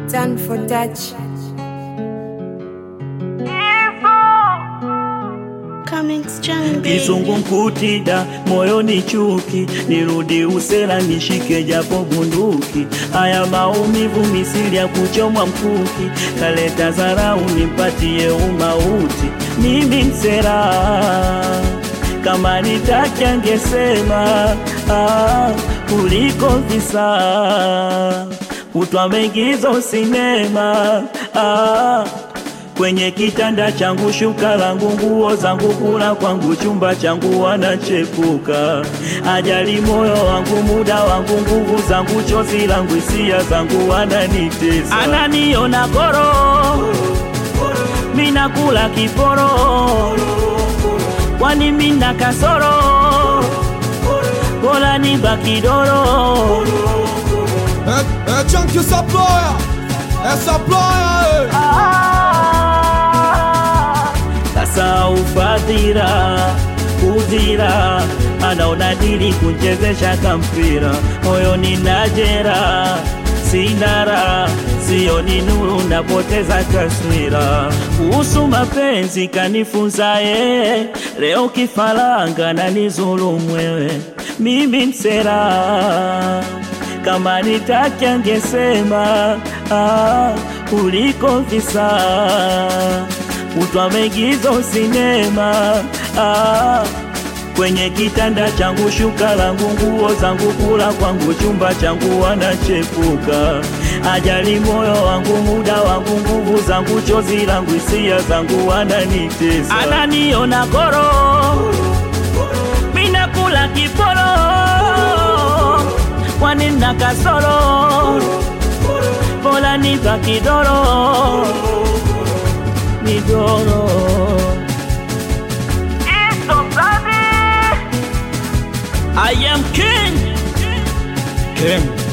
Done for touch. Coming strong, baby. Kizungumkutida moyoni chuki, nirudi usela nishike japo bunduki. Haya maumivu misili ya kuchomwa mkuki, kaleta zarau nimpatie umauti. Mimi msera kama nitaki angesema ah, kuliko visa kutwa mengizo sinema ah, kwenye kitanda changu shuka langu nguo zangu kula kwangu chumba changu wanachepuka ajali moyo wangu muda wangu nguvu zangu chozi langu hisia zangu wananitesa ananiona koro minakula kiporo kwani mina kasoro bora nibaki doro É, é Chunk essa ploia, essa ploia, ei. sasa ufadhira udhira anaona dili kunchezesha kampira moyoni najera sinara sioni nuru napoteza taswira kuhusu mapenzi kanifunza yeye leo kifaranga na nizulumwewe mimi msera kama nitaki angesema ah, kuliko visa kutwa megizo sinema ah, kwenye kitanda changu shuka langu nguo zangu kula kwangu chumba changu wanachepuka ajali moyo wangu muda wangu nguvu zangu chozi langu hisia zangu wananitesa ananiona koro minakula kiporo kwani na kasoro bora nibaki doro midoro I am king. King.